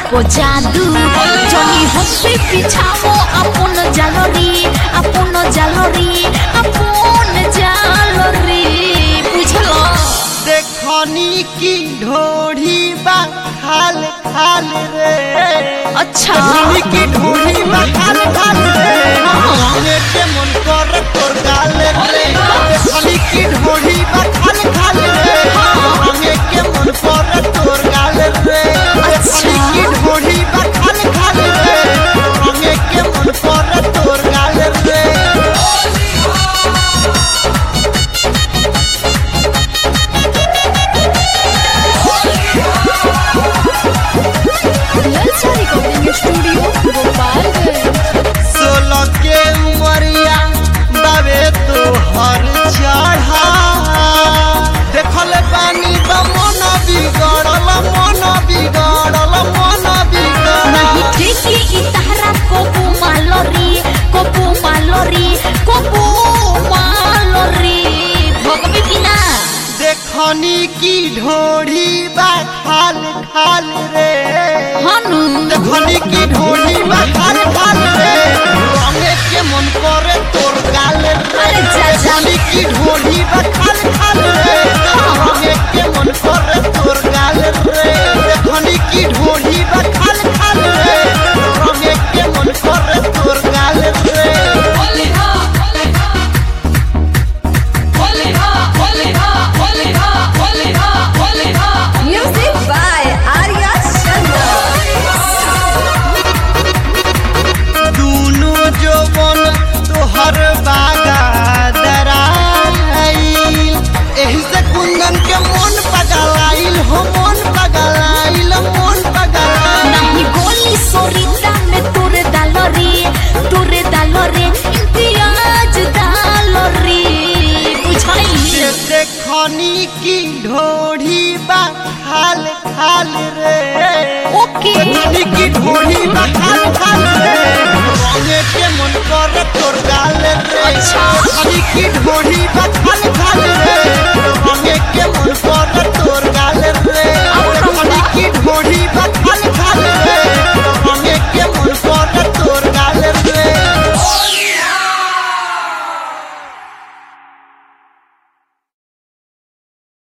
को जादू जनी हसे पिछाओ अपन জালরি আপন জালরি আপন জালরি বুঝলো देखनी की ढोढ़ी बा खाल खाल रे अच्छा देखनी की ढोढ़ी बा खाल खाल रे रंगे के मन कर तोर गाल रे देखनी की ढोढ़ी बा खाल खाल रे रंगे के मन कर तोर गाल रे देखनी की ढोढ़ी बा खाल खाल रे रंगे के मन कर तोर गाल रे ललचा रिकॉर्डिंग स्टूडियो गोपालगंज सोलह के उमरिया बाबे तो हर चढ़ा देखल पानी बा मन बिगड़ल मन बिगड़ल मन नहीं बिगड़ल ठेकी इतारा कोपू मालोरी कोपू मालोरी कोपू मालोरी भगवी की ना देखनी की ढोढ़ी बा खाल खाल रे हनु देखनी की ढोढ़ी बा खाल खाल रे रंगे के मन करे तोर गाल रे अरे चाचा। देखनी की ढोढ़ी बा खाल खाल रे रंगे के मन करे तोर गाल रे देखनी की ढोढ़ी बा खाल खाल रे रंगे के मन करे तोर गाल रे Music by Arya Sharma. दूनो जवन तोहर बागा दराइल एही से कुंदन के मन पगलाइल हो मन पगलाइल मन पगलाइल नहीं गोली सोरीता में तुरे दालोरी तुरे दालोरे इम्तियाज दालोरी बुझाई से देखनी की ढोढ़ी बा खाल खाल रे ओके देखनी की ढोढ़ी बा खाल खाल रे रंगे के मन कर तोर गाल रे अच्छा। देखनी की